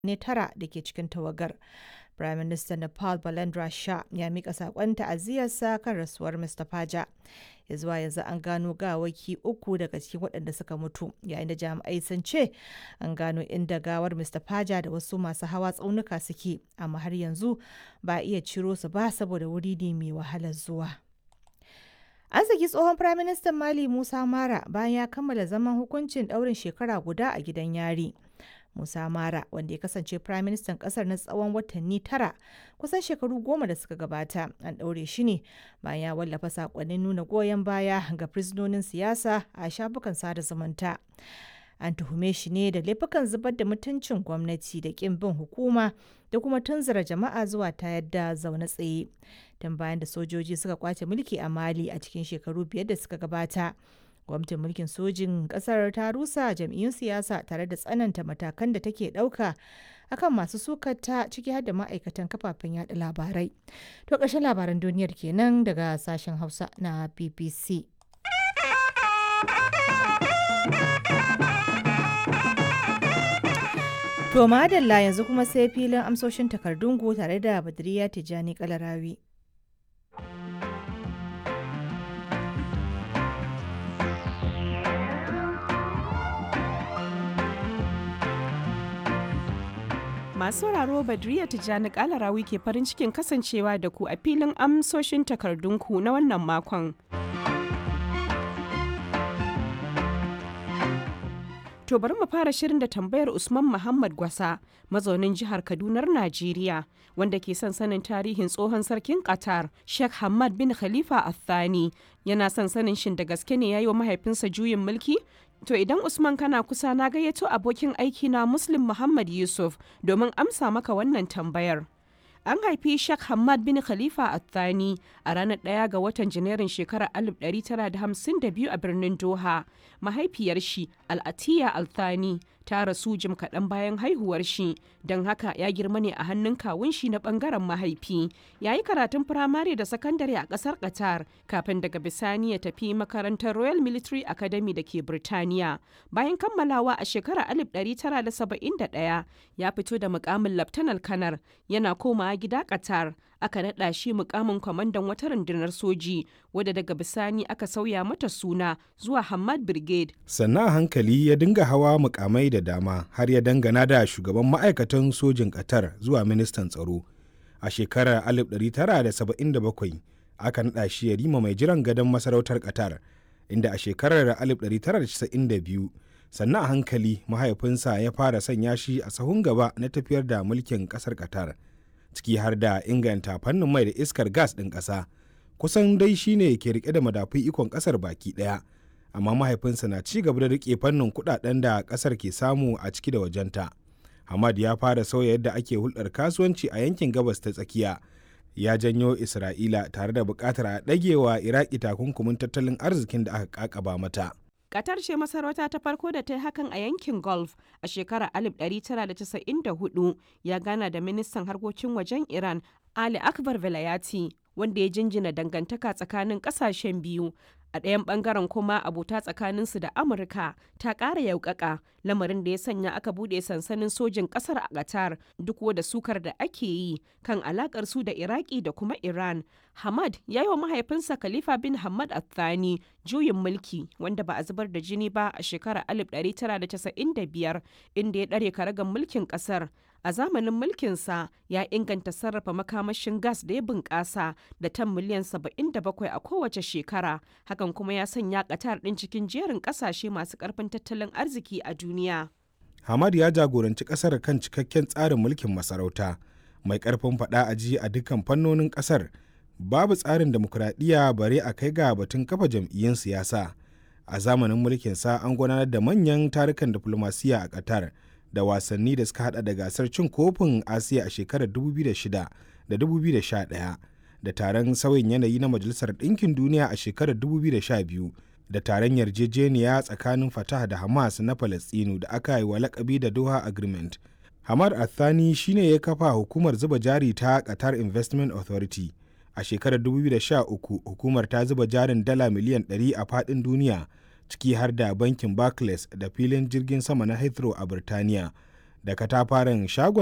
ne tara da ke cikin tawagar. Prime Minister Nepal Balendra Shah ya mika saƙon ta'aziyarsa kan rasuwar Mr. Paja. Ya zuwa yanzu an gano gawaki uku daga cikin waɗanda suka mutu, yayin da jami'ai sun ce an gano inda gawar Mr. Paja da wasu masu hawa tsaunuka suke, amma har yanzu ba a iya ciro su ba saboda wuri ne mai wahalar zuwa. An saki tsohon Firaministan Mali Musa Mara bayan ya kammala zaman hukuncin ɗaurin shekara guda a gidan yari. Musa Mara wanda ya kasance Firaministan ƙasar na tsawon watanni tara kusan shekaru goma da suka gabata an ɗaure shi ne bayan ya wallafa saƙonnin nuna goyon baya ga fursunonin siyasa a shafukan sada zumunta. An tuhume shi ne da laifukan zubar da mutuncin gwamnati da ƙin bin hukuma da kuma tunzura jama'a zuwa ta yadda zaune tsaye. Tun bayan da sojoji suka kwace mulki a Mali a cikin shekaru biyar da suka gabata. gwamnatin mulkin sojin kasar ta rusa jam'iyyun siyasa tare da tsananta matakan da take ɗauka akan masu sukata ciki har da ma'aikatan kafafen yada labarai to ƙarshen labaran duniyar kenan daga sashen hausa na bbc to madalla yanzu kuma sai filin amsoshin takardungu tare da badriya tijjani kalarawi Masu sauraro Badriya Tijjani Kalarawi ke farin cikin kasancewa da ku a filin amsoshin takardunku na wannan makon. To bari mu fara shirin da tambayar Usman Muhammad Gwasa, mazaunin jihar Kadunar Najeriya, wanda ke son sanin tarihin tsohon sarkin Qatar, Sheikh Hamad bin Khalifa Al-Thani. Yana son sanin shin da gaske ne ya yi wa mahaifinsa juyin mulki? To idan Usman kana kusa na gayyato abokin aiki na Muslim Muhammad Yusuf domin amsa maka wannan tambayar. An haifi Sheikh Hamad bin Khalifa Athani a ranar ɗaya ga watan Janairun shekarar 1952 a birnin Doha. Mahaifiyar shi Al'atiya Althani ta rasu jim kaɗan bayan haihuwar shi, don haka ya girma ne a hannun kawun shi na ɓangaren mahaifi. Ya yi karatun firamare da sakandare a ƙasar Qatar kafin daga bisani ya tafi makarantar Royal Military Academy da ke Birtaniya. Bayan kammalawa a shekarar 1971 ya fito da mukamin Laftanar Kanar yana koma gida Qatar. aka naɗa shi mukamin kwamandan wata rundunar soji wadda daga bisani aka sauya mata suna zuwa Hamad Brigade. Sannan a hankali ya dinga hawa mukamai da dama har ya dangana da shugaban ma'aikatan sojin Qatar zuwa ministan tsaro. A shekarar 1977 aka naɗa shi ya rima mai jiran gadon masarautar Qatar, inda a shekarar 1992 sannan a hankali mahaifinsa ya fara sanya shi a sahun gaba na tafiyar da mulkin ƙasar Qatar. ciki har da inganta fannin mai da iskar gas ɗin ƙasa kusan dai shine ke rike da madafun ikon ƙasar baki ɗaya amma mahaifinsa na ci gaba da rike fannin kuɗaɗen da ƙasar ke samu a ciki da wajenta hamad ya fara sauya yadda ake hulɗar kasuwanci a yankin gabas ta tsakiya ya janyo isra'ila tare da buƙatar a ɗagewa iraki takunkumin tattalin arzikin da aka ƙaƙaba mata Qatar ce masarauta ta farko da ta yi hakan a yankin Gulf a shekarar 1994 ya gana da ministan harkokin wajen Iran Ali Akbar Velayati wanda ya jinjina dangantaka tsakanin kasashen biyu. A ɗayan ɓangaren kuma abota tsakaninsu da Amurka ta ƙara yaukaka lamarin da ya sanya aka buɗe sansanin sojin ƙasar a Qatar duk da sukar da ake yi kan alaƙar su da Iraki da kuma Iran. Hamad ya yi wa mahaifinsa Khalifa bin Hamad Athani juyin mulki wanda ba a zubar da jini ba a shekarar 1995 inda ya ɗare karagan mulkin ƙasar. A zamanin mulkinsa ya inganta sarrafa makamashin gas da ya bunƙasa da tan miliyan 77 a kowace shekara. Hakan kuma ya sanya Qatar ɗin cikin jerin ƙasashe masu ƙarfin tattalin arziki a duniya. Hamad ya jagoranci ƙasar kan cikakken tsarin mulkin masarauta mai ƙarfin faɗa a ji a dukkan fannonin ƙasar. babu tsarin demokuraɗiyya bare a kai ga batun kafa jam'iyyun siyasa a zamanin mulkinsa an gudanar da manyan tarukan diflomasiyya a qatar da wasanni da suka hada da gasar cin kofin asiya a shekarar 2006 da 2011 da taron sauyin yanayi na majalisar ɗinkin duniya a shekarar 2012 da taron yarjejeniya tsakanin fatah da hamas na falastinu da aka yi wa lakabi da doha agreement hamad athani shine ya kafa hukumar zuba jari ta qatar investment authority a shekarar 2013 hukumar ta zuba jarin dala miliyan 100 a fadin duniya ciki har da bankin barclays da filin jirgin sama na heathrow a birtaniya da katafaren shagon